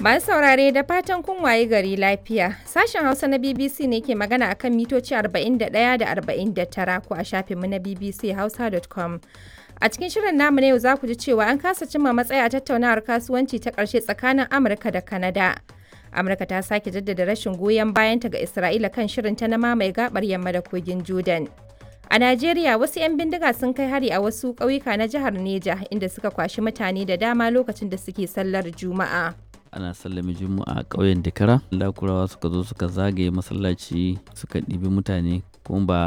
Masu saurare da fatan kun waye gari lafiya. Sashen Hausa na BBC ne ke magana akan mitoci 41 da 49 ko a shafinmu na bbchausa.com. A cikin shirin namu na yau za ku ji cewa an kasa cimma matsaya a tattaunawar kasuwanci ta ƙarshe tsakanin Amurka da Kanada. Amurka ta sake jaddada rashin goyon bayanta ga Isra'ila kan shirinta na mamaye gabar yamma da kogin Jordan. A Najeriya wasu 'yan bindiga sun kai hari a wasu ƙauyuka na jihar Neja inda suka kwashi mutane da dama lokacin da suke sallar Juma'a. ana sallame juma'a a ƙauyen dakara lakurawa suka zo suka zagaye masallaci suka ɗibi mutane kuma ba